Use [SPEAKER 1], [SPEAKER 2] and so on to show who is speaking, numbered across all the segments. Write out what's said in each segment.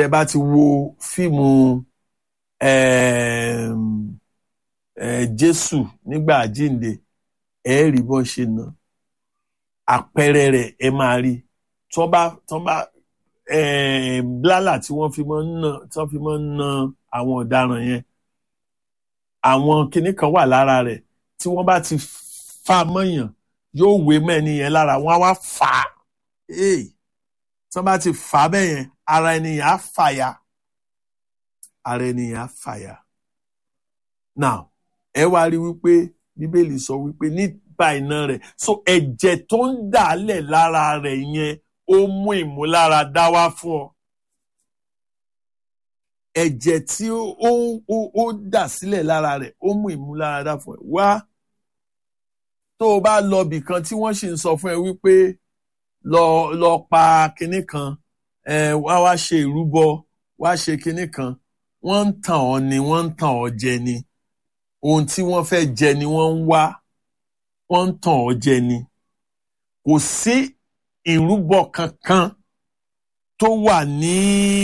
[SPEAKER 1] tẹ́ bá ti wo fíìmù um, eh, Jésù nígbà àjíǹde ẹ rí bọ́n ṣe nà àpẹẹrẹ rẹ̀ ẹ máa rí tọ́ bá tọ́ bá eh, blálà tí wọ́n fi máa ń nà tí wọ́n fi máa ń nà àwọn ọ̀daràn yẹn àwọn kinní kan wà lára rẹ̀ tí wọ́n bá ti fa mọ́yàn yóò wé mẹ́ni yẹn lára wọ́n á wá fà á hey, tí wọ́n bá ti fà á bẹ́ẹ̀ yẹn ara ẹni yẹn á fàya ara ẹni yẹn á fàya now ẹ wá rí wípé bíbélì sọ wípé nípa iná rẹ̀ so ẹ̀jẹ̀ tó ń dàálẹ̀ lára rẹ̀ yẹn ó mú ìmúláradá wá fún ọ ẹ̀jẹ̀ tí ó ó ó dà sílẹ̀ lára rẹ̀ ó mú ìmúláradá fún ẹ wá tó o bá lọ bì kan tí wọ́n sì ń sọ fún ẹ wípé lọ lọ pa kinní kan ẹ wá wá ṣe ìrúbọ wá ṣe kinní kan wọ́n ń tàn ọ́ ni wọ́n ń tàn ọ́ jẹ ni ohun tí wọ́n fẹ́ jẹ ni wọ́n ń wá wọ́n ń tàn ọ́ jẹ ni kò sí ìrúbọ kankan tó wà ní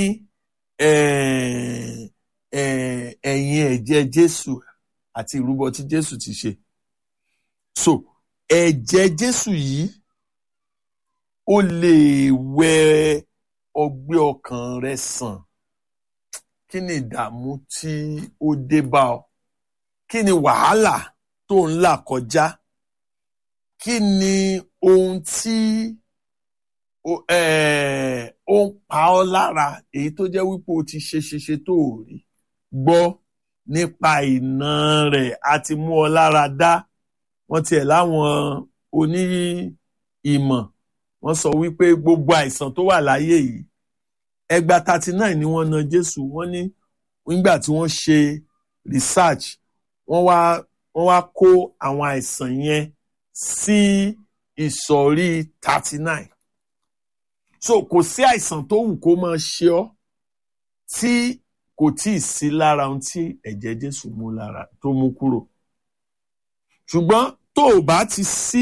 [SPEAKER 1] ẹ̀yìn ẹ̀jẹ̀ Jésù àti ìrúbọ tí Jésù ti ṣe so ẹ̀jẹ̀ Jésù yìí ó lè wẹ ọgbẹ́ ọkàn rẹ sàn kí ni ìdààmú tí ó dé bá ọ kí ni wàhálà tó ń là kọjá kí ni ohun tí ó ń pa ọ́ lára èyí tó jẹ́ wípé o ti ṣe ṣe ṣe tó o rí gbọ́ nípa ìná rẹ̀ àti mú ọ lára dá wọ́n tiẹ̀ láwọn oní ìmọ̀ wọ́n sọ wípé gbogbo àìsàn tó wà láyé yìí ẹgbàá thirty nine ni wọ́n na Jésù wọ́n ní nígbà tí wọ́n ṣe research wọ́n wá wọ́n wá kó àwọn àìsàn yẹn sí ìsọ̀rí thirty nine so kò sí àìsàn tó wù kó máa ṣe ọ́ tí kò tí ì sí lára ohun tí ẹ̀jẹ̀ Jésù mú lára tó mú kúrò ṣùgbọ́n tó o bá ti sí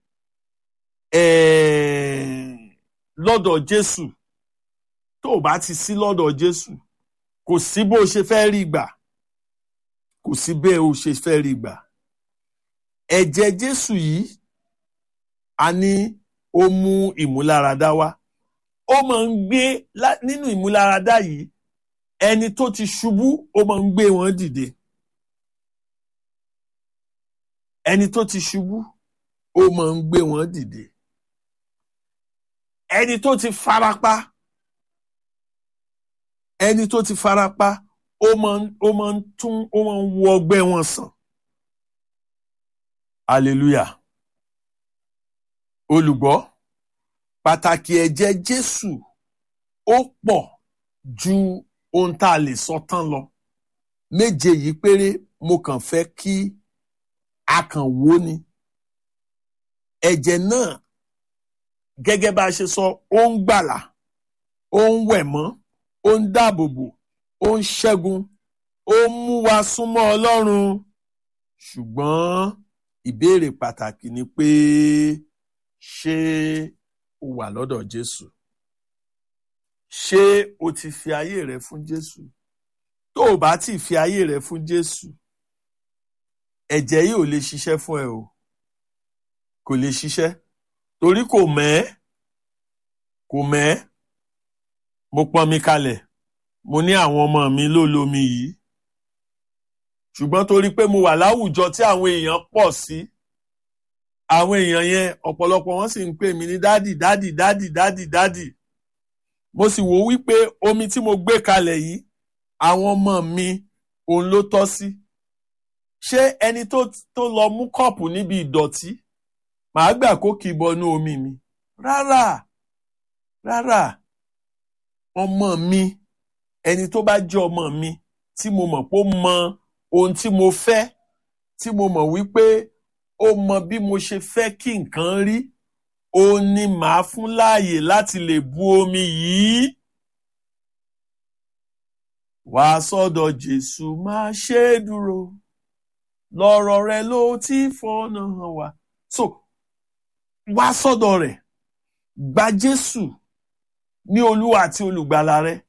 [SPEAKER 1] lọ́dọ̀ Jésù tó o bá ti sí lọ́dọ̀ Jésù kò sí bó o ṣe fẹ́ rí gbà kò sí bẹ́ẹ̀ o ṣe fẹ́ rí gbà ẹ̀jẹ̀ Jésù yìí a ní ó mú ìmúláradá wá ó máa ń gbé nínú ìmúláradá yìí ẹni tó ti ṣubú ó máa ń gbé wọn dìde ẹni tó ti ṣubú ó máa ń gbé wọn dìde ẹni tó ti farapa ẹni tó ti farapa ó máa ń ó máa ń tún ó máa ń wo ọgbẹ́ wọn sàn hallelujah olùgbọ́ pàtàkì ẹ̀jẹ̀ Jésù ó pọ̀ ju ohun tá a lè sọ tán lọ méje yìí péré mo kàn fẹ́ kí a kàn wò ni ẹ̀jẹ̀ náà gẹ́gẹ́ bá a ṣe sọ ó ń gbàlà ó ń wẹ̀ mọ́ ó ń dáàbòbò ó ń ṣẹ́gun ó ń mú wa súnmọ́ Ọlọ́run ṣùgbọ́n ìbéèrè pàtàkì ni pé ṣé o wà lọ́dọ̀ Jésù ṣé o ti fi ayé rẹ fún Jésù tó o bá ti fi ayé rẹ fún Jésù ẹ̀jẹ̀ yìí ò lè ṣiṣẹ́ fún ẹ o kò lè ṣiṣẹ́ torí kò mẹ́ kò mẹ́ mo pọn mi kalẹ̀ mo ní àwọn ọmọ mi ló lomi yìí ṣùgbọ́n torí pé mo wà láwùjọ tí àwọn èèyàn pọ̀ sí àwọn èèyàn yẹn ọ̀pọ̀lọpọ̀ wọn sì ń pè mí ní dádì dádì dádì dádì dádì mo sì wò wípé omi tí mo gbé kalẹ̀ yìí àwọn ọmọ mi òun ló tọ́ sí ṣé ẹni tó tó lọ mú kọ́ọ̀pù níbi ìdọ̀tí màá gbà kó kì í bọnú omi mi rárá rárá ọmọ mi ẹni tó bá jẹ́ ọmọ mi tí mo mọ̀ pé ó mọ ohun tí mo fẹ́ tí mo mọ̀ wípé ó mọ bí mo ṣe fẹ́ kí nǹkan rí ó ní màá fún láàyè láti lè bu omi yìí wá sọ́dọ̀ Jésù máa ṣe é dúró lọ́rọ̀ rẹ̀ ló ti fọ́nà hàn wá so wá sọ́dọ̀ rẹ̀ gba Jésù ní Olúwa àti olùgbàlà rẹ̀